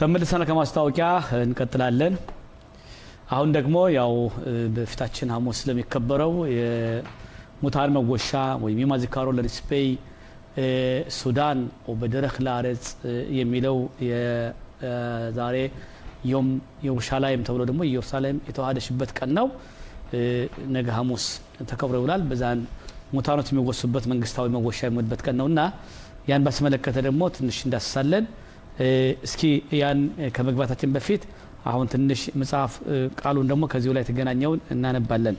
ተመልሰን ከማስታወቂያ እንቀጥላለን። አሁን ደግሞ ያው በፊታችን ሐሙስ ስለሚከበረው የሙታን መጎሻ ወይም የማ ዚካሮ ለሪስፔይ ሱዳን ወበደረክ ለአረጽ የሚለው የዛሬ ዮም የሩሻላይም ተብሎ ደግሞ ኢየሩሳሌም የተዋሃደሽበት ቀን ነው። ነገ ሐሙስ ተከብሮ ይውላል። በዛን ሙታኖች የሚወሱበት መንግስታዊ መጎሻ የሚሆንበት ቀን ነው እና ያን ባስመለከተ ደግሞ ትንሽ እንዳስሳለን። እስኪ ያን ከመግባታችን በፊት አሁን ትንሽ መጽሐፍ ቃሉን ደግሞ ከዚሁ ላይ የተገናኘውን እናነባለን።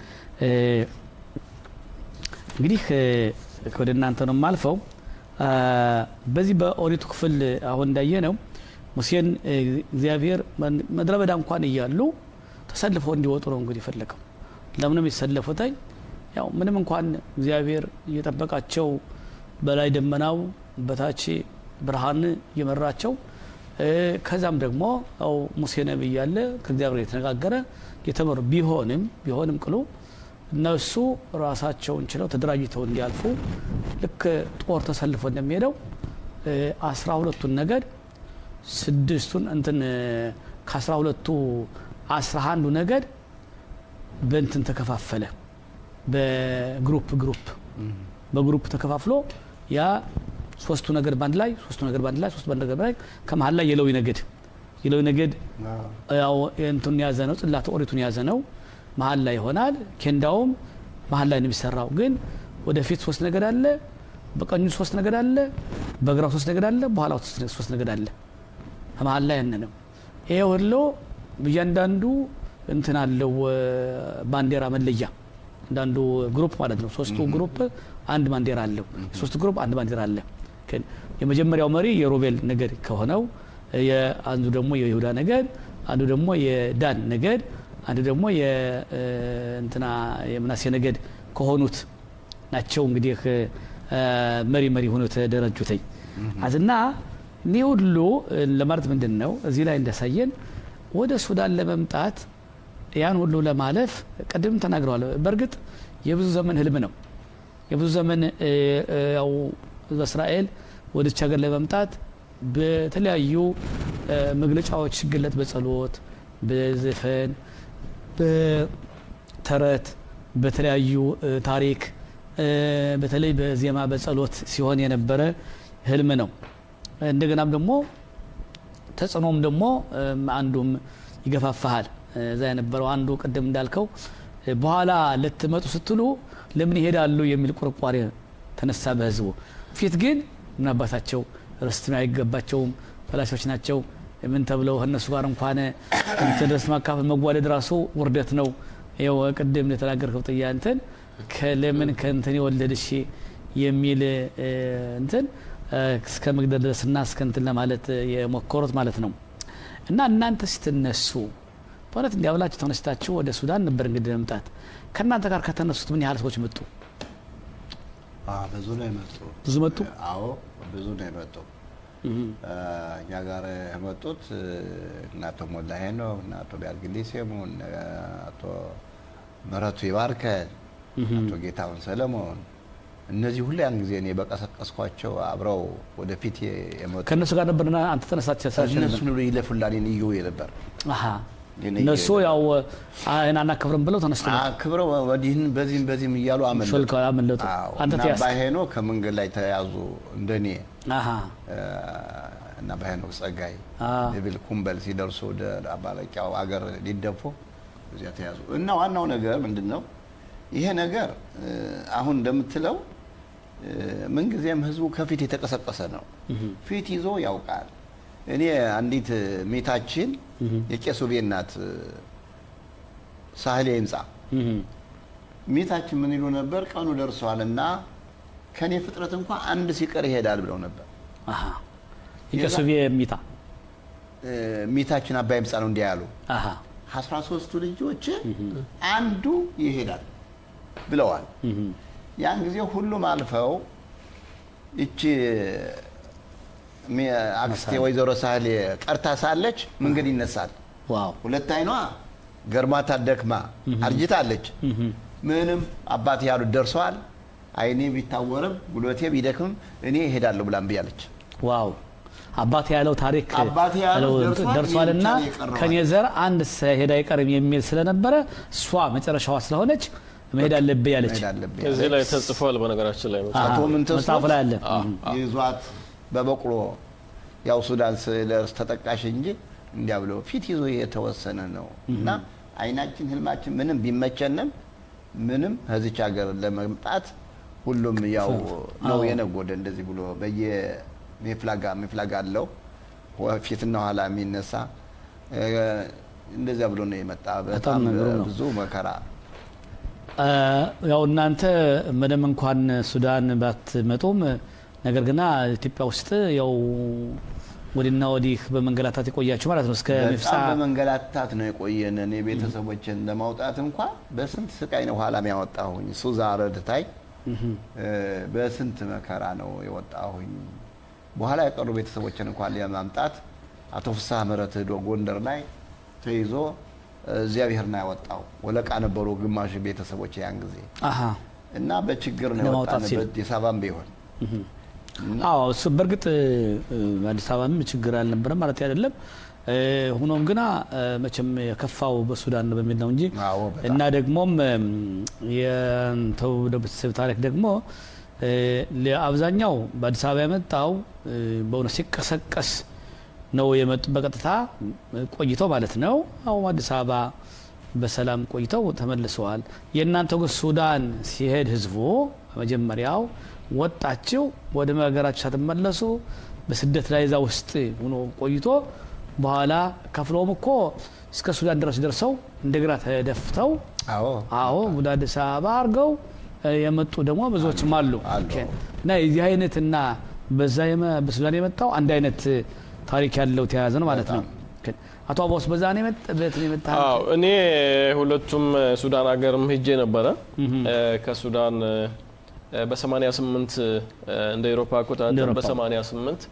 እንግዲህ ወደ እናንተ ነው የማልፈው። በዚህ በኦሪቱ ክፍል አሁን እንዳየ ነው ሙሴን እግዚአብሔር ምድረ በዳ እንኳን እያሉ ተሰልፈው እንዲወጡ ነው እንግዲህ ፈለገው። ለምንም የተሰለፉትኝ ያው ምንም እንኳን እግዚአብሔር እየጠበቃቸው በላይ ደመናው በታች ብርሃን እየመራቸው ከዛም ደግሞ ያው ሙሴ ነቢይ እያለ ከእግዚአብሔር የተነጋገረ የተመሩ ቢሆንም ቢሆንም ቅሉ እነሱ ራሳቸውን ችለው ተደራጅተው እንዲያልፉ ልክ ጦር ተሰልፎ እንደሚሄደው አስራ ሁለቱን ነገድ ስድስቱን እንትን ከአስራ ሁለቱ አስራ አንዱ ነገድ በእንትን ተከፋፈለ። በግሩፕ ግሩፕ በግሩፕ ተከፋፍሎ ያ ሶስቱ ነገድ ባንድ ላይ ሶስቱ ነገድ ባንድ ላይ ሶስቱ ነገድ ባንድ ላይ ከመሀል ላይ የሌዊ ነገድ የሌዊ ነገድ ያው እንቱን የያዘ ነው፣ ጽላተ ኦሪቱን የያዘ ነው። መሀል ላይ ይሆናል። ኬንዳውም መሀል ላይ ነው የሚሰራው። ግን ወደፊት ሶስት ነገድ አለ፣ በቀኙ ሶስት ነገድ አለ፣ በግራው ሶስት ነገድ አለ፣ በኋላ ሶስት ነገድ አለ። ከመሀል ላይ ያነ ነው። ይሄ ሁሉ እያንዳንዱ እንትን አለው ባንዲራ መለያ አንዳንዱ ግሩፕ ማለት ነው። ሶስቱ ግሩፕ አንድ ባንዲራ አለው። ሶስቱ ግሩፕ አንድ ባንዲራ አለ። የመጀመሪያው መሪ የሮቤል ነገድ ከሆነው አንዱ ደግሞ የይሁዳ ነገድ፣ አንዱ ደግሞ የዳን ነገድ፣ አንዱ ደግሞ የእንትና የምናሴ ነገድ ከሆኑት ናቸው። እንግዲህ መሪ መሪ ሆኖ የተደረጁትኝ አዝና እኔ ሁሉ ለማለት ምንድን ነው እዚህ ላይ እንዳሳየን ወደ ሱዳን ለመምጣት ያን ሁሉ ለማለፍ ቅድም ተናግረዋል። በእርግጥ የብዙ ዘመን ህልም ነው። የብዙ ዘመን ያው በእስራኤል ወደች ሀገር ለመምጣት በተለያዩ መግለጫዎች ሲገለጥ በጸሎት፣ በዘፈን፣ በተረት፣ በተለያዩ ታሪክ በተለይ በዜማ በጸሎት ሲሆን የነበረ ህልም ነው። እንደገናም ደግሞ ተጽዕኖም ደግሞ አንዱም ይገፋፋሃል። እዛ የነበረው አንዱ ቅድም እንዳልከው በኋላ ልትመጡ ስትሉ ለምን ይሄዳሉ የሚል ቁርቋሬ ተነሳ በህዝቡ ፊት። ግን ምን አባታቸው ርስት አይገባቸውም፣ ፈላሾች ናቸው። ምን ተብለው እነሱ ጋር እንኳን ድረስ ማካፈል መጓደድ ራሱ ውርደት ነው። ይኸው ቅድም እንደተናገርከው ጥያ እንትን ለምን ከእንትን የወለድሽ የሚል እንትን እስከ መግደል ድረስና እስከ እንትን ለማለት የሞከሩት ማለት ነው። እና እናንተ ስትነሱ በእውነት እንዲያብላችሁ ተነስታችሁ ወደ ሱዳን ነበር እንግዲህ መምጣት። ከእናንተ ጋር ከተነሱት ምን ያህል ሰዎች መጡ? ብዙ ነው የመጡ። ብዙ መጡ። አዎ ብዙ ነው የመጡ። እኛ ጋር የመጡት እነ አቶ ሞላ ሄኖክ፣ እነ አቶ ቢያልግሊ ሴሙን፣ አቶ ምረቱ ይባርከን፣ አቶ ጌታሁን ሰለሞን እነዚህ ሁሉ ያን ጊዜ እኔ በቀሰቀስኳቸው አብረው ወደፊት የመጡ ከእነሱ ጋር ነበርና አንተ ተነሳች እነሱን ሁሉ ይለፉላኔን እዩ ነበር እነሱ ያው አይን አናከብርም ብለው ተነስቶ አክብረው ወዲህን በዚህም በዚህም እያሉ ሾልከው አመለጡ። አንተ እና ተያዝክ። ባሄኖ ከመንገድ ላይ ተያዙ እንደኔ አሃ እና ባሄኖክ ጸጋይ አ ብል ኩምበል ሲደርሱ ወደ አባለቂያው አገር ሊደፉ እዚያ ተያዙ። እና ዋናው ነገር ምንድን ነው? ይሄ ነገር አሁን እንደምትለው ምንጊዜም ህዝቡ ከፊት የተቀሰቀሰ ነው። ፊት ይዞ ያውቃል። እኔ አንዲት ሜታችን የቄሱ ቤት ናት፣ ሳህሌ ህንፃ ሜታችን ምን ይሉ ነበር? ቀኑ ደርሷል እና ከኔ ፍጥረት እንኳ አንድ ሲቀር ይሄዳል ብለው ነበር። አሃ የቀሱቤ ሚታ ሜታችን አባይ ህንፃ ነው እንዲያ ያሉ አሃ አስራ ሶስቱ ልጆች አንዱ ይሄዳል ብለዋል። ያን ጊዜ ሁሉም አልፈው እቺ አክስቴ ወይዘሮ ሳህሌ ቀርታ ሳለች መንገድ ይነሳል። ዋው ሁለት አይኗ ገርማታ ደክማ አርጅታለች። ምንም አባት ያሉት ደርሰዋል። አይኔ ቢታወርም ጉልበቴ ቢደክምም እኔ እሄዳለሁ ብላ እምቢ አለች። ዋው አባቴ ያለው ታሪክ አባቴ ያለው ደርሷል፣ ደርሷልና እኔ ብቻ ነው የቀረው ከኔ ዘር አንድ ሳይሄድ አይቀርም የሚል ስለነበረ እሷ መጨረሻዋ ስለሆነች መሄድ አለብኝ ያለች መሄድ አለብኝ እዚህ ላይ ተጽፏል። በነገራችን ላይ አሃ፣ አቶ ምንተስኖት መጽሐፉ ላይ አለ። ይዟት በበቅሎ ያው ሱዳን ስለርስ ተጠቃሽ እንጂ እንዲያ ብሎ ፊት ይዞ የተወሰነ ነው እና አይናችን ህልማችን ምንም ቢመቸንም ምንም ከዚች ሀገር ለመምጣት ሁሉም ያው ነው የነጎደ እንደዚህ ብሎ በየሜፍላጋ ሜፍላጋ አለው ፊትና ኋላ የሚነሳ እ፣ እንደዚያ ብሎ ነው የመጣ በጣም ነገሩ ነው። ብዙ መከራ አ፣ ያው እናንተ ምንም እንኳን ሱዳን ባትመጡም ነገር ግና ኢትዮጵያ ውስጥ ያው ወዲና ወዲህ በመንገላታት የቆያችሁ ማለት ነው እስከ ሚፍሳ በጣም በመንገላታት ነው የቆየንን። የቤተሰቦችን ለማውጣት እንኳ በስንት ስቃይ ነው ኋላም ያወጣሁኝ። ሱዛ ረድታይ እ፣ በስንት መከራ ነው የወጣሁኝ። በኋላ የቀሩ ቤተሰቦችን እንኳን ለማምጣት አቶ ፍስሐ ምህረት ሄዶ ጎንደር ላይ ተይዞ እ፣ እግዚአብሔር ነው ያወጣው። ወለቃ ነበሩ ግማሽ ቤተሰቦች ያን ጊዜ አሀ እና በችግር ነው ለማውጣት ሲል። የወጣንበት የሳባም ቢሆን አዎ እሱ በእርግጥ እ፣ አዲስ አበባም ችግር አልነበረም ማለት አይደለም። እ፣ ሆኖም ግና እ፣ መቼም የከፋው በሱዳን ነው በሚል ነው እንጂ አዎ፣ በጣም። እና ደግሞም እም፣ የንተው ቤተሰብ ታሪክ ደግሞ እ፣ ለአብዛኛው በአዲስ አበባ የመጣው እ፣ በእውነት ሲቀሰቀስ ነው የመጡ በቀጥታ ቆይተው ማለት ነው። አሁን አዲስ አበባ በሰላም ቆይተው ተመልሰዋል። የእናንተ ግን ሱዳን ሲሄድ ህዝቡ መጀመሪያው ወጣችው ወደ ሀገራችሁ ሳትመለሱ በስደት ላይ እዛ ውስጥ ሆኖ ቆይቶ በኋላ ከፍለውም እኮ እስከ ሱዳን ድረስ ደርሰው እንደገና ተደፍተው አዎ አዎ ወደ አዲስ አበባ አድርገው እ፣ የመጡ ደግሞ ብዙዎችም አሉ አሉ። ኦኬ። እና የዚህ አይነትና በዛ የመ- በሱዳን የመጣው አንድ አይነት ታሪክ ያለው ተያያዘ ነው ማለት ነው። ኦኬ። አቶ አባውስ በዛ ነው የመጣ በት ነው የመጣ አዎ እኔ ሁለቱም ሱዳን ሀገርም ሄጄ ነበረ። እ፣ ከሱዳን እ፣ በ88 እንደ ኤሮፓ እንደ አቆጣጠር ኤሮፓ። በ88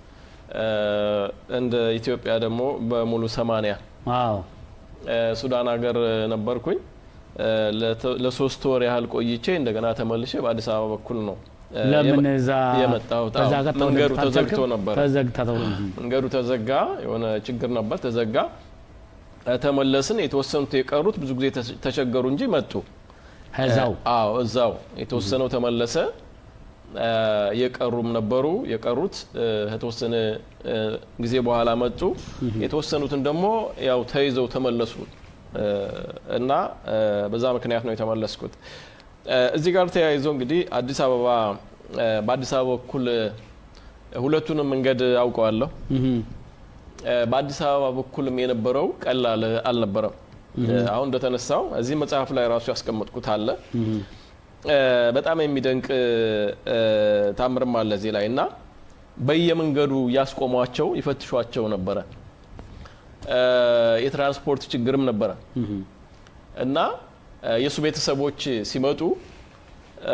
እንደ ኢትዮጵያ ደግሞ በሙሉ 80 አዎ እ፣ ሱዳን ሀገር ነበርኩኝ። እ፣ ለተ- ለሶስት ወር ያህል ቆይቼ እንደገና ተመልሼ በአዲስ አበባ በኩል ነው እ፣ ለምን የመ- እዛ የመጣሁት። በዛ አዎ፣ ጋር መንገዱ ተወደድክ ተዘግቶ አልቻልክም? ነበረ። ተዘግታ ተብሎ መንገዱ ተዘጋ። የሆነ ችግር ነበር፣ ተዘጋ። እ፣ ተመለስን። የተወሰኑት የቀሩት ብዙ ጊዜ ተስ- ተቸገሩ እንጂ መጡ። ከዛው አዎ እዛው የተወሰነው ተመለሰ። እ፣ የቀሩም ነበሩ። የቀሩት እ፣ ከተወሰነ እ፣ ጊዜ በኋላ መጡ። የተወሰኑትን ደግሞ ያው ተይዘው ተመለሱ እ፣ እና እ፣ በዛ ምክንያት ነው የተመለስኩት። እ፣ እዚህ ጋር ተያይዞ እንግዲህ አዲስ አበባ እ፣ በአዲስ አበባ በኩል እ፣ ሁለቱንም መንገድ አውቀዋለሁ። እህ እ፣ በአዲስ አበባ በኩልም የነበረው ቀላል አልነበረም። እ፣ አሁን እንደተነሳው እዚህ መጽሐፍ ላይ ራሱ ያስቀመጥኩት አለ። እ፣ በጣም የሚደንቅ እ፣ ታምርም አለ እዚህ ላይ እና በየመንገዱ ያስቆሟቸው ይፈትሿቸው ነበረ። እ፣ የትራንስፖርት ችግርም ነበረ እና እ፣ የእሱ ቤተሰቦች ሲመጡ እ፣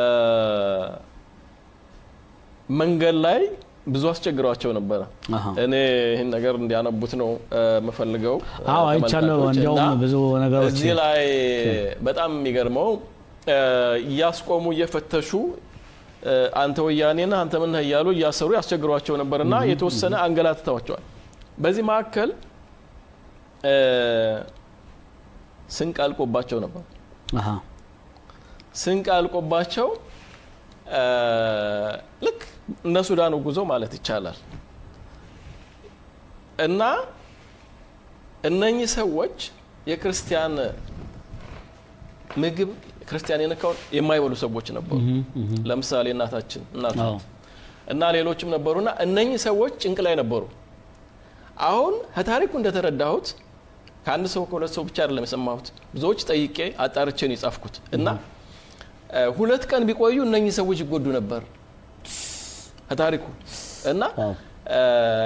መንገድ ላይ ብዙ አስቸግሯቸው ነበረ። አሃ እኔ ይህን ነገር እንዲያነቡት ነው እ፣ የምፈልገው። አዎ አይቻለሁ። ተመልካቾች። እንዲያውም እና ብዙ ነገሮች እዚህ ላይ በጣም የሚገርመው እ፣ እያስቆሙ እየፈተሹ እ፣ አንተ ወያኔ ነህ አንተ ምን ነህ እያሉ እያሰሩ ያስቸግሯቸው ነበርና የተወሰነ አንገላትተዋቸዋል። በዚህ መካከል እ፣ ስንቅ አልቆባቸው ነበር። አሃ ስንቅ አልቆባቸው እ፣ ልክ እነ ሱዳኑ ጉዞ ማለት ይቻላል እና እነኚህ ሰዎች የክርስቲያን ምግብ ክርስቲያን የነካውን የማይበሉ ሰዎች ነበሩ። ለምሳሌ እናታችን እናት አዎ እና ሌሎችም ነበሩና እነኚህ ሰዎች ጭንቅ ላይ ነበሩ። አሁን ከታሪኩ እንደተረዳሁት ከአንድ ሰው ከሁለት ሰው ብቻ አይደለም የሰማሁት፣ ብዙዎች ጠይቄ አጣርቼን የጻፍኩት እና እ፣ ሁለት ቀን ቢቆዩ እነኚህ ሰዎች ይጎዱ ነበር ከታሪኩ እና ዋው እ፣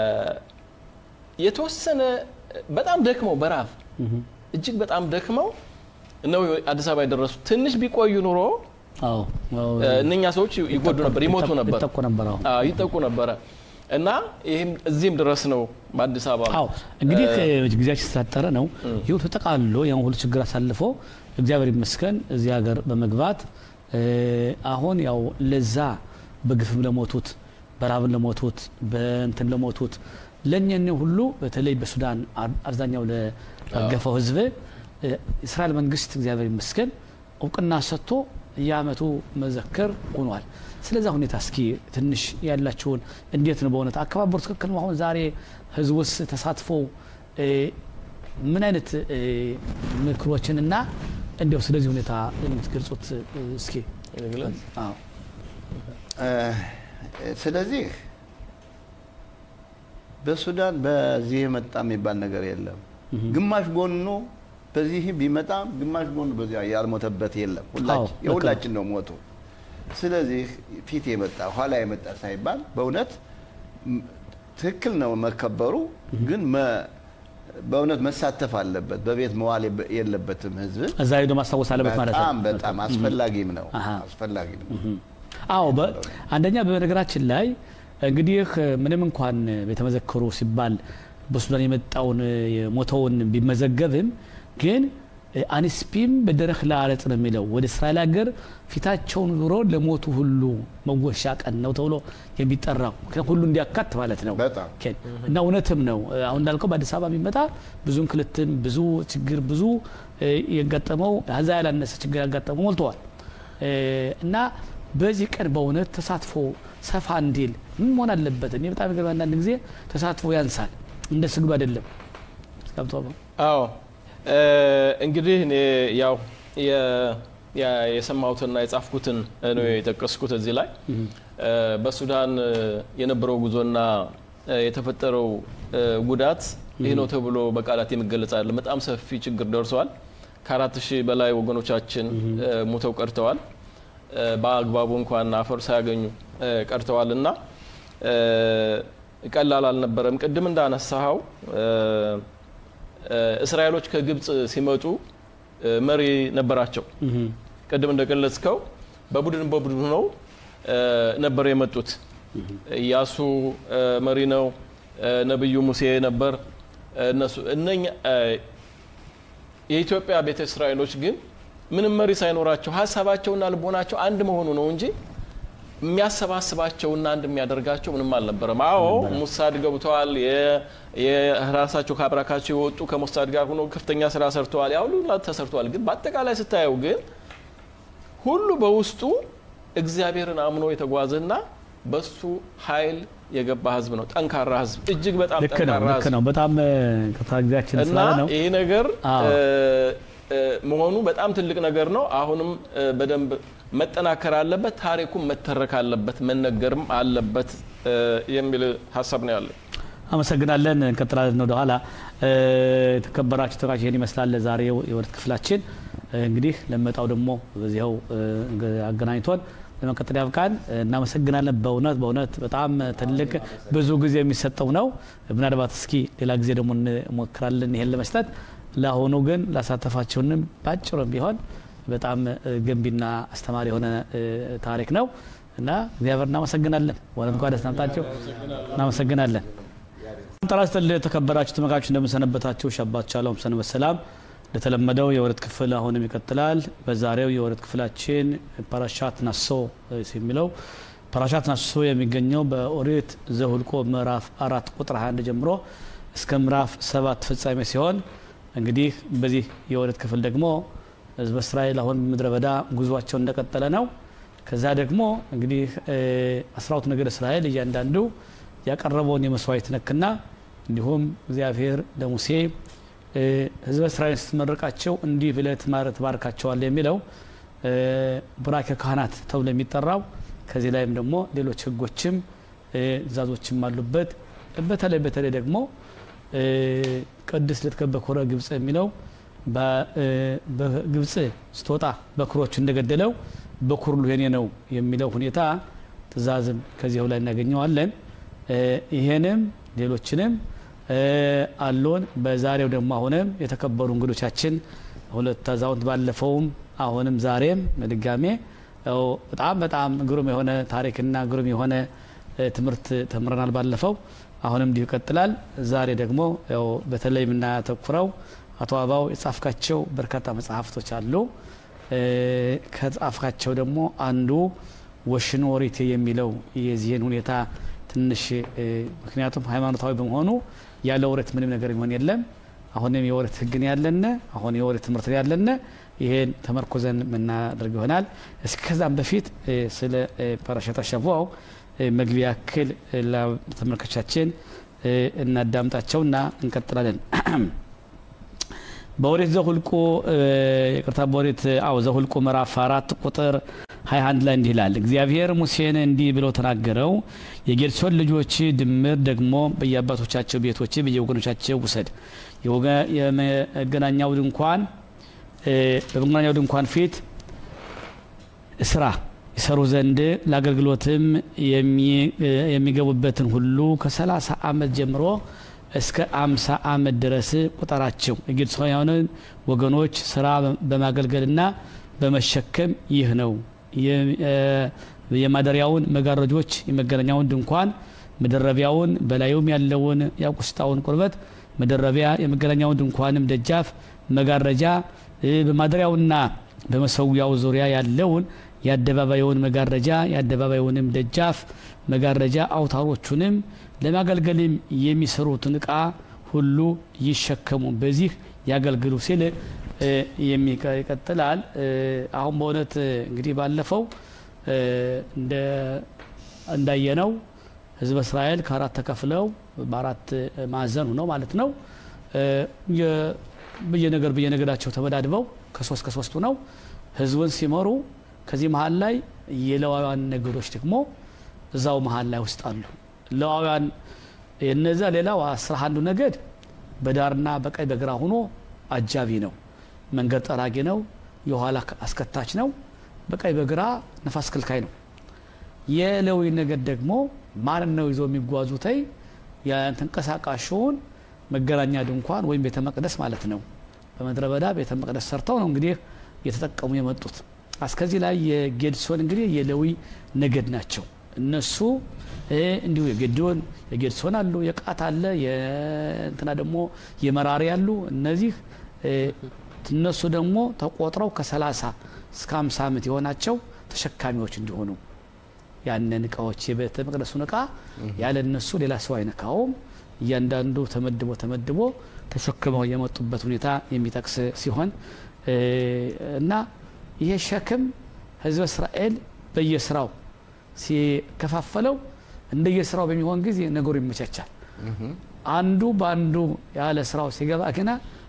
የተወሰነ በጣም ደክመው በረሃብ እጅግ በጣም ደክመው ነው አዲስ አበባ የደረሱት። ትንሽ ቢቆዩ ኑሮ አዎ አዎ እ፣ እነኛ ሰዎች ይጎዱ ነበር፣ ይሞቱ ነበር፣ ይጠቁ ነበር። አዎ አዎ፣ ይጠቁ ነበረ እና ይህም እዚህም ድረስ ነው በአዲስ አበባ አዎ እንግዲህ ጊዜያችን ስላጠረ ነው ይሁ ተጠቃልሎ ያን ሁሉ ችግር አሳልፎ እግዚአብሔር ይመስገን እዚህ ሀገር በመግባት እ፣ አሁን ያው ለዛ በግፍም ለሞቱት በራብን ለሞቱት በእንትን ለሞቱት ለእኛን ሁሉ በተለይ በሱዳን አብዛኛው ለረገፈው ህዝብ የእስራኤል መንግስት እግዚአብሔር ይመስገን እውቅና ሰጥቶ የአመቱ መዘከር ሆኗል። ስለዛ ሁኔታ እስኪ ትንሽ ያላችሁን እንዴት ነው በእውነት አከባበሩ ትክክል ነው? አሁን ዛሬ ህዝቡስ ተሳትፎ ምን አይነት ምክሮችንና እንዲያው ስለዚህ ሁኔታ የምትገልጹት እስኪ አዎ። ስለዚህ በሱዳን በዚህ የመጣ የሚባል ነገር የለም። ግማሽ ጎኑ በዚህ ቢመጣም ግማሽ ጎኑ በዚያ ያልሞተበት የለም። ሁላችን የሁላችን ነው ሞቱ። ስለዚህ ፊት የመጣ ኋላ የመጣ ሳይባል በእውነት ትክክል ነው መከበሩ፣ ግን በእውነት መሳተፍ አለበት። በቤት መዋል የለበትም ህዝብ እዛ ሄዶ ማስታወስ አለበት ማለት ነው። በጣም በጣም አስፈላጊም ነው አስፈላጊም ነው። አዎ አንደኛ በነገራችን ላይ እንግዲህ ምንም እንኳን ቤተመዘክሩ ሲባል በሱዳን የመጣውን የሞተውን ቢመዘገብም ግን አንስፒም በደረክ ለአረጽ ነው የሚለው ወደ እስራኤል ሀገር ፊታቸውን ዙሮ ለሞቱ ሁሉ መወሻ ቀን ነው ተብሎ የሚጠራው ሁሉ እንዲያካት ማለት ነው እና እውነትም ነው። አሁን እንዳልከው በአዲስ አበባ የሚመጣ ብዙ እንክልትም ብዙ ችግር ብዙ የገጠመው ከዛ ያላነሰ ችግር ያጋጠመው ሞልተዋል እና በዚህ ቀን በእውነት ተሳትፎ ሰፋ እንዲል ምን መሆን አለበት? እኔ በጣም ገርም አንዳንድ ጊዜ ተሳትፎ ያንሳል፣ እንደ ስግዱ አይደለም። አዎ እንግዲህ እኔ ያው የሰማሁትና የጻፍኩትን ነው የጠቀስኩት እዚህ ላይ በሱዳን የነበረው ጉዞና የተፈጠረው ጉዳት ይህ ነው ተብሎ በቃላት የሚገለጽ አይደለም። በጣም ሰፊ ችግር ደርሰዋል። ከአራት ሺህ በላይ ወገኖቻችን ሙተው ቀርተዋል። በአግባቡ እንኳን አፈር ሳያገኙ ቀርተዋል እና ቀላል አልነበረም። ቅድም እንዳነሳኸው እስራኤሎች ከግብፅ ሲመጡ መሪ ነበራቸው። ቅድም እንደገለጽከው በቡድን በቡድን ነው ነበር የመጡት። ኢያሱ መሪ ነው፣ ነብዩ ሙሴ ነበር። እነሱ እነኛ የኢትዮጵያ ቤተ እስራኤሎች ግን ምንም መሪ ሳይኖራቸው ሀሳባቸውና ልቦናቸው አንድ መሆኑ ነው እንጂ የሚያሰባስባቸውና አንድ የሚያደርጋቸው ምንም አልነበረም። አዎ ሙሳድ ገብተዋል። የራሳቸው ከአብራካቸው የወጡ ከሙሳድ ጋር ሆኖ ከፍተኛ ስራ ሰርተዋል። ያ ሁሉ ተሰርተዋል። ግን በአጠቃላይ ስታየው ግን ሁሉ በውስጡ እግዚአብሔርን አምኖ የተጓዘና በሱ ኃይል የገባ ህዝብ ነው። ጠንካራ ህዝብ፣ እጅግ በጣም ልክ ነው፣ ጠንካራ ልክ ህዝብ ነው። በጣም ከጊዜያችን እና ስላለ ነው። ይህ ነገር አዎ። መሆኑ በጣም ትልቅ ነገር ነው። አሁንም በደንብ መጠናከር አለበት፣ ታሪኩም መተረክ አለበት፣ መነገርም አለበት የሚል ሀሳብ ነው ያለው። አመሰግናለን። እንቀጥላለን ወደ ኋላ። የተከበራችሁ ተመልካቾች ይህን ይመስላል ዛሬው የወረት ክፍላችን። እንግዲህ ለመጣው ደግሞ በዚያው አገናኝቶን ለመቀጠል ያብቃን። እናመሰግናለን። በእውነት በእውነት በጣም ትልቅ ብዙ ጊዜ የሚሰጠው ነው። ምናልባት እስኪ ሌላ ጊዜ ደግሞ እንሞክራለን ይሄን ለመስጠት። ለአሁኑ ግን ላሳተፋችሁንም ባጭሩም ቢሆን በጣም ገንቢና አስተማሪ የሆነ ታሪክ ነው እና እግዚአብሔር እናመሰግናለን። ወለም እንኳ ደስ ናምጣቸው እናመሰግናለን። ጤና ይስጥልኝ የተከበራችሁ ተመልካቾች እንደምንሰነበታችሁ። ሻባት ቻለውም ሰንበት ሰላም። እንደተለመደው የወረት ክፍል አሁንም ይቀጥላል። በዛሬው የወረት ክፍላችን ፓራሻት ናሶ የሚለው ፓራሻት ናሶ የሚገኘው በኦሪት ዘሁልቆ ምዕራፍ አራት ቁጥር 21 ጀምሮ እስከ ምዕራፍ ሰባት ፍጻሜ ሲሆን እንግዲህ በዚህ የወረት ክፍል ደግሞ ህዝበ እስራኤል አሁን ምድረ በዳ ጉዟቸው እንደቀጠለ ነው። ከዛ ደግሞ እንግዲህ አስራቱ ነገድ እስራኤል እያንዳንዱ ያቀረበውን የመስዋዕት ነክና እንዲሁም እግዚአብሔር ለሙሴ ህዝበ እስራኤል ስትመርቃቸው እንዲህ ብለህ ትባርካቸዋል የሚለው ቡራኬ ካህናት ተብሎ የሚጠራው ከዚህ ላይም ደግሞ ሌሎች ህጎችም ትእዛዞችም አሉበት። በተለይ በተለይ ደግሞ ቅድስት ልትከ በኩረ ግብፅ የሚለው በግብፅ ስትወጣ በኩሮች እንደገደለው በኩር የኔ ነው የሚለው ሁኔታ ትእዛዝም ከዚያው ላይ እናገኘዋለን። ይሄንም ሌሎችንም አሉን። በዛሬው ደግሞ አሁንም የተከበሩ እንግዶቻችን ሁለት አዛውንት ባለፈውም አሁንም ዛሬም በድጋሜ ያው በጣም በጣም ግሩም የሆነ ታሪክና ግሩም የሆነ ትምህርት ተምረናል ባለፈው። አሁንም እንዲሁ ይቀጥላል። ዛሬ ደግሞ ያው በተለይ የምናተኩረው አቶ አባው የጻፍካቸው በርካታ መጽሐፍቶች አሉ። ከጻፍካቸው ደግሞ አንዱ ወሽኖሪቴ የሚለው የዚህን ሁኔታ ትንሽ እ፣ ምክንያቱም ሃይማኖታዊ በመሆኑ ያለ ወሬት ምንም ነገር የሚሆን የለም። አሁንም የወሬት ህግን ያለነ አሁን የወሬት ትምህርት ያለነ ይሄን ተመርኮዘን የምናደርግ ይሆናል። እስከዛም በፊት እ፣ ስለ እ፣ ፓራሸት አሸዋው እ፣ መግቢያ ያክል እ፣ ለተመልካቾቻችን እ፣ እናዳምጣቸውና እንቀጥላለን። በኦሪት ዘሁልቁ እ፣ ይቅርታ በኦሪት አዎ ዘሁልቁ ምዕራፍ አራት ቁጥር 21 ላይ እንዲህ ይላል። እግዚአብሔር ሙሴን እንዲህ ብሎ ተናገረው፣ የጌድሶን ልጆች ድምር ደግሞ በየአባቶቻቸው ቤቶች በየወገኖቻቸው ውሰድ። የወገ- የመገናኛው ድንኳን እ፣ በመገናኛው ድንኳን ፊት ስራ ይሰሩ ዘንድ ለአገልግሎትም የሚ- እ፣ የሚገቡበትን ሁሉ ከሰላሳ ዓመት ጀምሮ እስከ አምሳ ዓመት ድረስ ቁጠራቸው። የጌድሶናውያንን ወገኖች ስራ በማገልገልና በመሸከም ይህ ነው። የ- እ፣ የማደሪያውን መጋረጆች፣ የመገናኛውን ድንኳን መደረቢያውን፣ በላዩም ያለውን የአቁስጣውን ቁርበት መደረቢያ፣ የመገናኛውን ድንኳንም ደጃፍ መጋረጃ እ፣ በማደሪያውና በመሰዊያው ዙሪያ ያለውን የአደባባዩን መጋረጃ የአደባባዩንም ደጃፍ መጋረጃ አውታሮቹንም ለማገልገልም የሚሰሩትን እቃ ሁሉ ይሸከሙ በዚህ ያገልግሉ ሲል እ፣ የሚቀ- ይቀጥላል። እ፣ አሁን በእውነት እ፣ እንግዲህ ባለፈው እ፣ እንደ እንዳየነው ህዝበ እስራኤል ከአራት ተከፍለው በአራት ማዕዘን ሆነው ማለት ነው እ፣ የ- በየነገር በየነገዳቸው ተመዳድበው ከሶስት ከሶስቱ ነው ህዝቡን ሲመሩ ከዚህ መሀል ላይ የሌዋውያን ነገዶች ደግሞ እዛው መሀል ላይ ውስጥ አሉ። ሌዋውያን የነዛ ሌላው አስራ አንዱ ነገድ በዳርና በቀኝ በግራ ሆኖ አጃቢ ነው፣ መንገድ ጠራጊ ነው፣ የኋላ አስከታች ነው፣ በቀኝ በግራ ነፋስ ክልካይ ነው። የሌዊ ነገድ ደግሞ ማን ነው ይዞ የሚጓዙተይ የተንቀሳቃሽውን መገናኛ ድንኳን ወይም ቤተ መቅደስ ማለት ነው። በምድረ በዳ ቤተ መቅደስ ሰርተው ነው እንግዲህ እየተጠቀሙ የመጡት። እስከዚህ ላይ የጌድሶን እንግዲህ የሌዊ ነገድ ናቸው። እነሱ እ፣ እንዲሁ የጌድዮን የጌድሶን አሉ፣ የቃት አለ፣ የእንትና ደግሞ የመራሪ አሉ። እነዚህ እ፣ እነሱ ደግሞ ተቆጥረው ከ30 እስከ 50 ዓመት የሆናቸው ተሸካሚዎች እንዲሆኑ ያንን እቃዎች የቤተ መቅደሱን እቃ ያለ እነሱ ሌላ ሰው አይነካውም። እያንዳንዱ ተመድቦ ተመድቦ ተሸክመው የመጡበት ሁኔታ የሚጠቅስ ሲሆን እ፣ እና ይሄ ሸክም ህዝበ እስራኤል በየስራው ሲከፋፈለው እንደየስራው በሚሆን ጊዜ ነገሩ ይመቻቻል። አንዱ በአንዱ ያለ ስራው ሲገባ ግና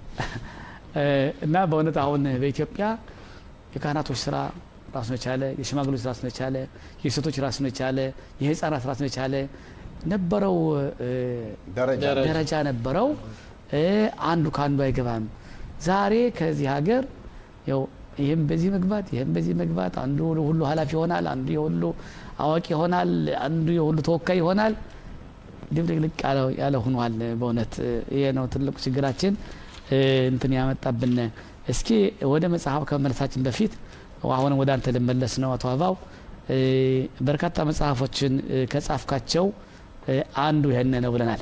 እ፣ እና በእውነት አሁን በኢትዮጵያ የካህናቶች ስራ ራሱን የቻለ የሽማግሌዎች ራሱን የቻለ የሴቶች ራሱን የቻለ የህፃናት ራሱን የቻለ ነበረው እ፣ ደረጃ ደረጃ ደረጃ ነበረው። እ፣ አንዱ ከአንዱ አይገባም። ዛሬ ከዚህ ሀገር ያው ይህም በዚህ መግባት ይህም በዚህ መግባት አንዱ ሁሉ ኃላፊ ይሆናል፣ አንዱ የሁሉ አዋቂ ይሆናል፣ አንዱ የሁሉ ተወካይ ይሆናል። ድብልቅልቅ ያለ- ያለ ሆኗል። በእውነት እ፣ ይሄ ነው ትልቁ ችግራችን እ፣ እንትን ያመጣብን። እስኪ ወደ መጽሐፍ ከመመለሳችን በፊት አሁንም ወደ አንተ ልመለስ ነው አቶ አባው እ፣ በርካታ መጽሐፎችን እ፣ ከጻፍካቸው እ፣ አንዱ ይህን ነው ብለናል።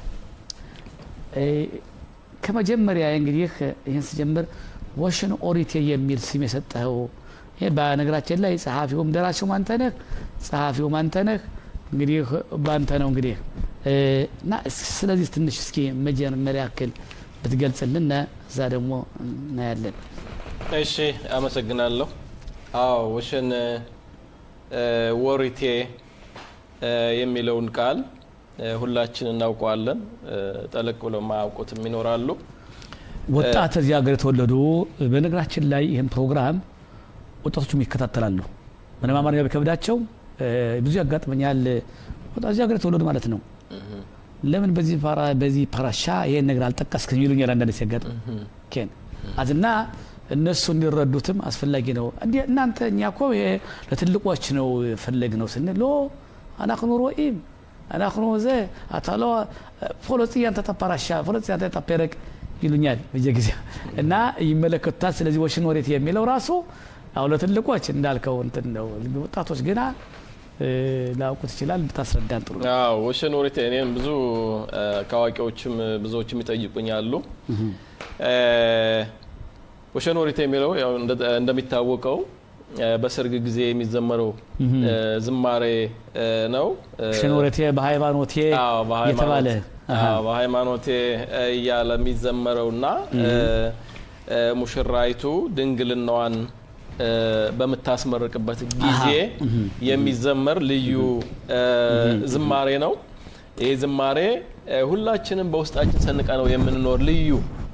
እ፣ ከመጀመሪያ እንግዲህ ይህን ስጀምር ወሽን ኦሪቴ የሚል ስም የሰጠኸው ይህ በነገራችን ላይ ጸሐፊውም ደራሲውም አንተ ነህ፣ ጸሐፊውም አንተ ነህ። እንግዲህ በአንተ ነው እንግዲህ እ፣ እና እስ- ስለዚህ ትንሽ እስኪ መጀመሪያ ያክል ብትገልጽልን እዛ ደግሞ እናያለን። እሺ አመሰግናለሁ። አዎ ወሸን እ፣ ወሪቴ እ፣ የሚለውን ቃል እ፣ ሁላችን እናውቀዋለን። እ፣ ጠለቅ ብለው ማያውቁትም ይኖራሉ። ወጣት እዚህ ሀገር የተወለዱ በነገራችን ላይ ይህን ፕሮግራም ወጣቶቹም ይከታተላሉ። ምንም አማርኛ ቢከብዳቸው እ፣ ብዙ ያጋጥመኛል። ወጣት እዚህ ሀገር የተወለዱ ማለት ነው። ለምን በዚህ ፓራ በዚህ ፓራሻ ይሄን ነገር አልጠቀስክም ይሉኛል አንዳንድ ሲያጋጥም ኬን አዝና እነሱ እንዲረዱትም አስፈላጊ ነው። እንዲ እናንተ እኛ እኮ ይሄ ለትልቆች ነው ፈለግ ነው ስንል ሎ አናክኑ ሮኢም አናክኑ ዘ አታሎ ፖሎጽያን ተጠፓራሻ ፖሎጽያን ተጠፔረቅ ይሉኛል በየጊዜው እና ይመለከቱታል። ስለዚህ ወሽን ወሬት የሚለው ራሱ አሁ ለትልቆች እንዳልከው እንትን ነው። ወጣቶች ግና እ፣ ላውቁት ይችላል። ብታስረዳን ጥሩ ነው። አዎ ወሸን ወሪቴ እኔም ብዙ እ፣ ከአዋቂዎችም ብዙዎችም ይጠይቁኝ አሉ። እ፣ ወሸን ወሪቴ የሚለው ያው እንደ- እንደሚታወቀው በሰርግ ጊዜ የሚዘመረው ዝማሬ ነው። ሽኖረቴ በሃይማኖቴ የተባለ በሃይማኖቴ እያለ የሚዘመረውና ሙሽራይቱ ድንግልናዋን በምታስመርቅበት ጊዜ የሚዘመር ልዩ ዝማሬ ነው። ይህ ዝማሬ ሁላችንም በውስጣችን ሰንቀ ነው የምንኖር ልዩ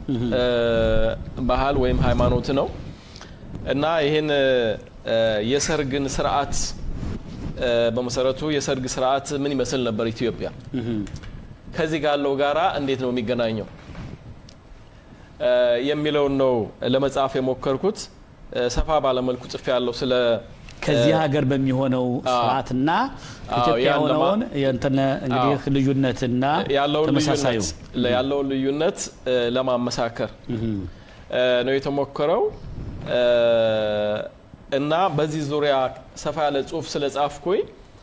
ባህል ወይም ሃይማኖት ነው እና ይህን የሰርግን ስርዓት በመሰረቱ የሰርግ ስርዓት ምን ይመስል ነበር ኢትዮጵያ? ከዚህ ጋለው ጋራ እንዴት ነው የሚገናኘው የሚለውን ነው ለመጻፍ የሞከርኩት። ሰፋ ባለመልኩ ጽፌ ያለው ስለ ከዚህ ሀገር በሚሆነው ስርዓትና ኢትዮጵያ የሆነውን የእንትን እንግዲህ ልዩነትና ተመሳሳዩ ያለውን ልዩነት ለማመሳከር ነው የተሞከረው እና በዚህ ዙሪያ ሰፋ ያለ ጽሁፍ ስለ ጻፍኩኝ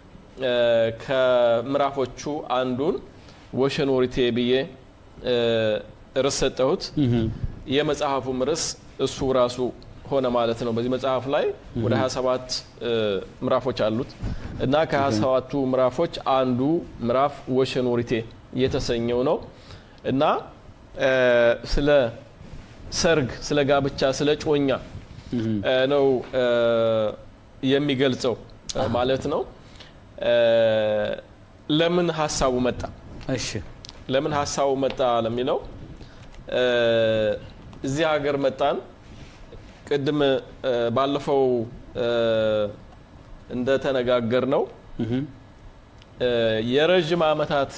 ከምዕራፎቹ አንዱን ወሸን ወሪቴ ብዬ ርዕስ ሰጠሁት። የመጽሐፉም ርዕስ እሱ ራሱ ሆነ ማለት ነው። በዚህ መጽሐፍ ላይ ወደ 27 ምዕራፎች አሉት እና ከ27ቱ ምዕራፎች አንዱ ምዕራፍ ወሸን ወሪቴ የተሰኘው ነው እና ስለ ሰርግ፣ ስለ ጋብቻ፣ ስለ ጮኛ ነው የሚገልጸው ማለት ነው። ለምን ሀሳቡ መጣ? እሺ ለምን ሀሳቡ መጣ ለሚለው እዚህ ሀገር መጣን። ቅድም ባለፈው እንደተነጋገር ነው የረዥም ዓመታት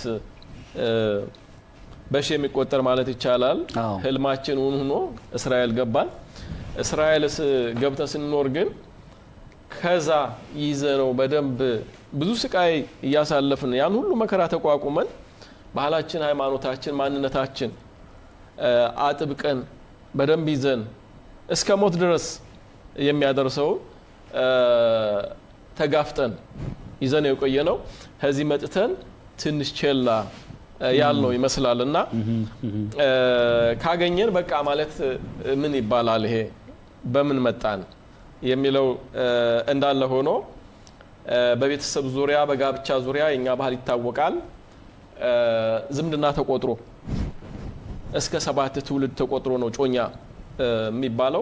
በሺ የሚቆጠር ማለት ይቻላል ህልማችን እውን ሆኖ እስራኤል ገባን። እስራኤል ገብተን ስንኖር ግን ከዛ ይዘ ነው በደንብ ብዙ ስቃይ እያሳለፍን ያን ሁሉ መከራ ተቋቁመን ባህላችን፣ ሃይማኖታችን፣ ማንነታችን አጥብቀን በደንብ ይዘን እስከ ሞት ድረስ የሚያደርሰው ተጋፍጠን ይዘን የቆየ ነው። ከዚህ መጥተን ትንሽ ቼላ ያልነው ይመስላል እና ካገኘን በቃ ማለት ምን ይባላል ይሄ በምን መጣን የሚለው እንዳለ ሆኖ በቤተሰብ ዙሪያ በጋብቻ ዙሪያ የኛ ባህል ይታወቃል። ዝምድና ተቆጥሮ እስከ ሰባት ትውልድ ተቆጥሮ ነው ጮኛ የሚባለው።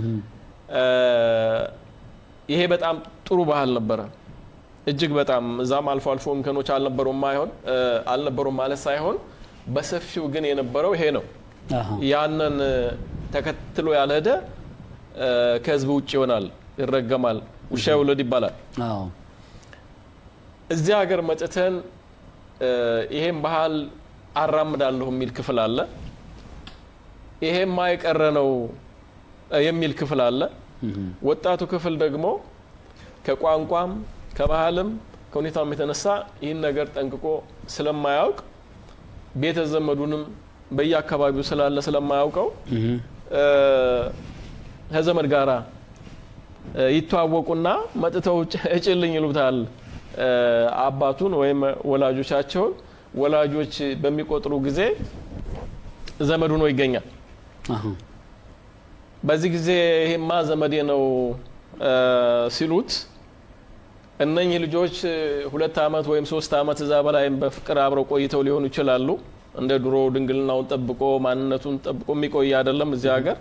ይሄ በጣም ጥሩ ባህል ነበረ። እጅግ በጣም እዛም አልፎ አልፎ እንከኖች አልነበሩም ማይሆን አልነበሩም ማለት ሳይሆን በሰፊው ግን የነበረው ይሄ ነው። ያንን ተከትሎ ያልሄደ ከህዝብ ውጭ ይሆናል፣ ይረገማል፣ ውሻ ይውለድ ይባላል። እዚህ ሀገር መጥተን ይሄን ባህል አራምዳለሁ የሚል ክፍል አለ። ይሄማ የቀረ ነው የሚል ክፍል አለ። ወጣቱ ክፍል ደግሞ ከቋንቋም ከባህልም ከሁኔታውም የተነሳ ይህን ነገር ጠንቅቆ ስለማያውቅ ቤተ ዘመዱንም በየአካባቢው ስላለ ስለማያውቀው ከዘመድ ጋራ ይተዋወቁና መጥተው እጭልኝ ይሉታል አባቱን ወይም ወላጆቻቸውን። ወላጆች በሚቆጥሩ ጊዜ ዘመድ ሆኖ ይገኛል። በዚህ ጊዜ ይሄማ ዘመዴ ነው ሲሉት እነኚህ ልጆች ሁለት ዓመት ወይም ሶስት ዓመት እዛ በላይ በፍቅር አብረው ቆይተው ሊሆኑ ይችላሉ። እንደ ድሮ ድንግልናውን ጠብቆ ማንነቱን ጠብቆ የሚቆይ አይደለም እዚህ ሀገር።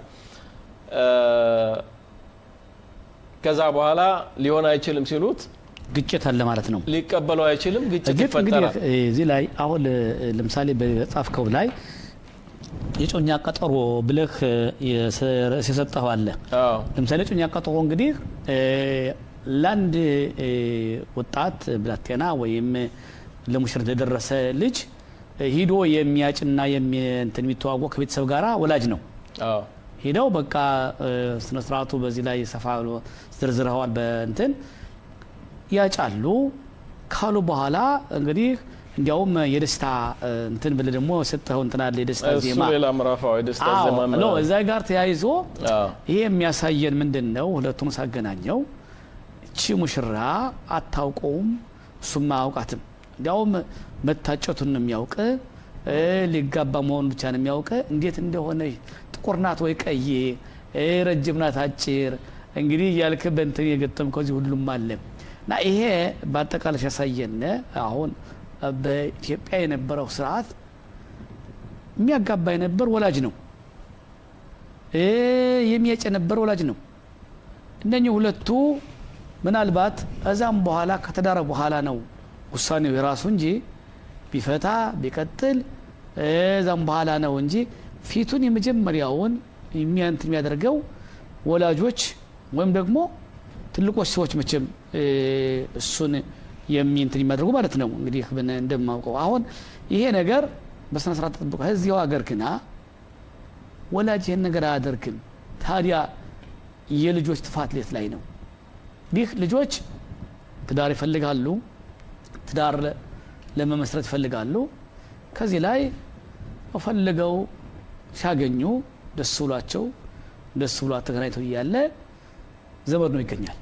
ከዛ በኋላ ሊሆን አይችልም ሲሉት ግጭት አለ ማለት ነው። ሊቀበለው አይችልም፣ ግጭት ግጭት እንግዲህ ይፈጠራል። እዚህ ላይ አሁን ለምሳሌ በጻፍከው ላይ የጮኛ ቀጠሮ ብለህ የሰጠኸው አለ። አዎ ለምሳሌ ጮኛ ቀጠሮ እንግዲህ ለአንድ ወጣት ብላቴና ወይም ለሙሽር የደረሰ ልጅ ሂዶ የሚያጭና እንትን የሚተዋወቅ ከቤተሰብ ጋር ወላጅ ነው። አዎ ሄደው በቃ ስነ ስርዓቱ በዚህ ላይ ሰፋ ብሎ ዝርዝረዋል። በእንትን ያጫሉ ካሉ በኋላ እንግዲህ እንዲያውም የደስታ እንትን ብለህ ደግሞ ሰጠኸው እንትን አለ የደስታ እሱ ዜማ ሌላ ምዕራፍ አዎ፣ የደስታ አዎ፣ ዜማ ሎ ምናምን። እዛ ጋር ተያይዞ አዎ ይሄ የሚያሳየን ምንድን ነው? ሁለቱን ሳገናኘው እቺ ሙሽራ አታውቀውም፣ እሱም አያውቃትም። እንዲያውም መታጨቱን ነው የሚያውቅ እ ሊጋባ መሆኑ ብቻ ነው የሚያውቅ። እንዴት እንደሆነ ጥቁር ናት ወይ ቀይ፣ እ ረጅም ናት አጭር፣ እንግዲህ እያልክ በእንትን የገጠምከው እዚህ ሁሉም አለ እና ይሄ በአጠቃላይ ሲያሳየን አሁን በኢትዮጵያ የነበረው ስርዓት የሚያጋባ የነበር ወላጅ ነው እ የሚያጭ የነበር ወላጅ ነው። እነኚህ ሁለቱ ምናልባት እዛም በኋላ ከተዳረ በኋላ ነው ውሳኔው የራሱ እንጂ ቢፈታ ቢቀጥል እዛም በኋላ ነው እንጂ ፊቱን የመጀመሪያውን የሚያንት የሚያደርገው ወላጆች ወይም ደግሞ ትልቆች ሰዎች መቼም እ እሱን የሚንትን የሚያደርጉ ማለት ነው። እንግዲህ ብን- እንደማውቀው አሁን ይሄ ነገር በስነ ስርዓት ተጠብቆ እዚያው ሀገር ግና ወላጅ ይህን ነገር አያደርግም። ታዲያ የልጆች ጥፋት ሌት ላይ ነው። ይህ ልጆች ትዳር ይፈልጋሉ፣ ትዳር ለ- ለመመስረት ይፈልጋሉ። ከዚህ ላይ ፈልገው ሲያገኙ ደስ ብሏቸው ደስ ብሏት ተገናኝተው እያለ ዘመድ ነው ይገኛል።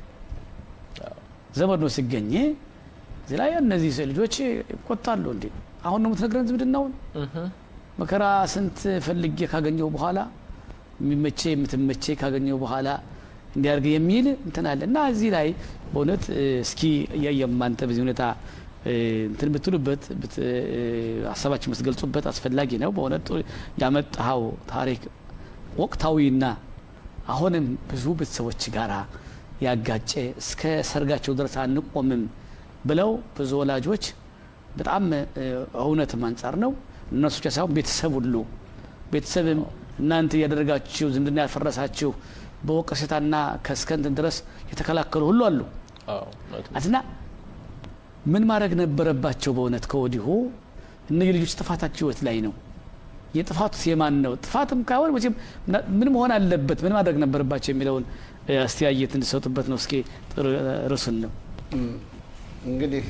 ዘመድ ነው ሲገኝ እዚህ ላይ እነዚህ ልጆች ይቆጣሉ። እንዴ አሁን ነው የምትነግረን ዝምድናውን መከራ ስንት ፈልጌ ካገኘው በኋላ የሚመቼ የምትመቼ ካገኘው በኋላ እንዲያርግ የሚል እንትን አለ እና እዚህ ላይ በእውነት እ፣ እስኪ እያየም አንተ በዚህ ሁኔታ እ፣ እንትን ብትሉበት ብት- እ፣ ሀሳባችን ብትገልጹበት አስፈላጊ ነው። በእውነት ጥሩ ያመጣኸው ታሪክ ወቅታዊና አሁንም ብዙ ቤተሰቦች ጋር ያጋጨ እስከ ሰርጋቸው ድረስ አንቆምም ብለው ብዙ ወላጆች በጣም እ፣ እውነትም አንጻር ነው እነሱ ብቻ ሳይሆን ቤተሰብ ሁሉ ቤተሰብም እናንተ እያደረጋችሁ ዝምድና ያፈረሳችሁ በወቀሴታና ከእስከንትን ድረስ የተከላከሉ ሁሉ አሉ አዎ፣ እውነት ነው። እና ምን ማድረግ ነበረባቸው? በእውነት ከወዲሁ እነዚህ ልጆች ጥፋታቸው ህይወት ላይ ነው። የጥፋቱ የማን ነው? ጥፋትም ካይሆን መቼም ምና- ምን መሆን አለበት፣ ምን ማድረግ ነበረባቸው የሚለውን እ፣ አስተያየት እንዲሰጡበት ነው። እስኪ ጥሩ ርዕሱን ነው እንግዲህ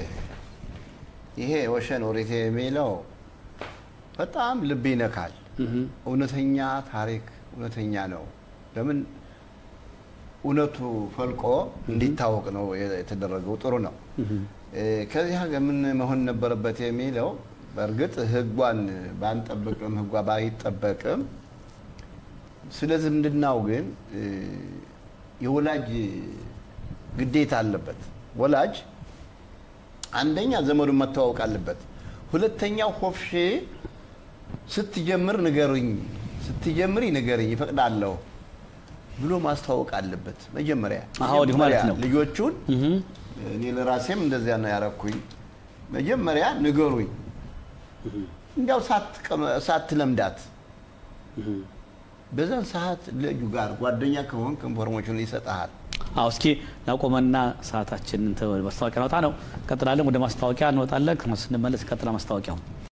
ይሄ ወሸን ወሬቴ የሚለው በጣም ልብ ይነካል። እውነተኛ ታሪክ እውነተኛ ነው። ለምን እውነቱ ፈልቆ እንዲታወቅ ነው የተደረገው። ጥሩ ነው። እ፣ ከዚህ ሀገር ምን መሆን ነበረበት የሚለው በእርግጥ ህጓን ባንጠብቅም ህጓ ባይጠበቅም ስለ ዝምድናው ግን እ፣ የወላጅ ግዴታ አለበት። ወላጅ አንደኛ ዘመዱን መተዋወቅ አለበት። ሁለተኛው ሆፍሼ ስትጀምር ንገሩኝ፣ ስትጀምሪ ንገርኝ ይፈቅዳለሁ ብሎ ማስተዋወቅ አለበት። መጀመሪያ አዎ፣ እንዲሁ ማለት ነው። ልጆቹን እኔ ለራሴም እንደዚያ ነው ያረኩኝ። መጀመሪያ ንገሩኝ፣ እንዲያው ሳትቀመ- ሳትለምዳት በዛን ሰዓት ልጁ ጋር ጓደኛ ከሆንክ ኢንፎርሜሽን ይሰጥሃል። አዎ እስኪ ናቆመና ሰዓታችንን ተ- ማስታወቂያ ነውጣ ነው። ቀጥላለን። ወደ ማስታወቂያ እንወጣለን። ስንመለስ ቀጥላ ማስታወቂያው